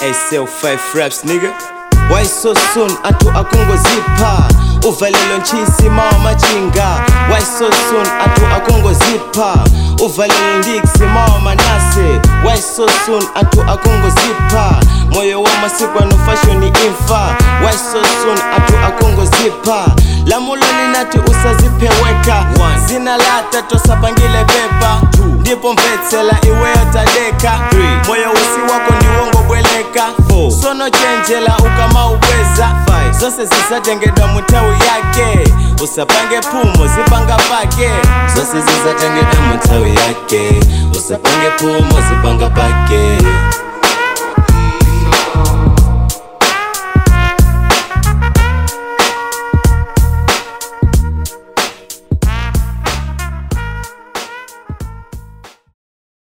ASL5 raps nigga Why so soon atu akungozipa uvalelo nchisi mawa machinga Why so soon atu akungozipa uvalelo ndiksi mawa manase Why so soon atu akungozipa moyo wa masiku ano fashion imfa Why so soon atu akungozipa lamulo linati usazipeweka zina lata tosapangile pepa ndipo mvetsela iweyo tadeka moyo usi wako ndiwongo bweleka sono chenjela ukamaubweza zose zisatengedwa mutawi yake usapange pumo zipanga pake zose zisatengedwa mutawi yake usapange pumo zipanga pake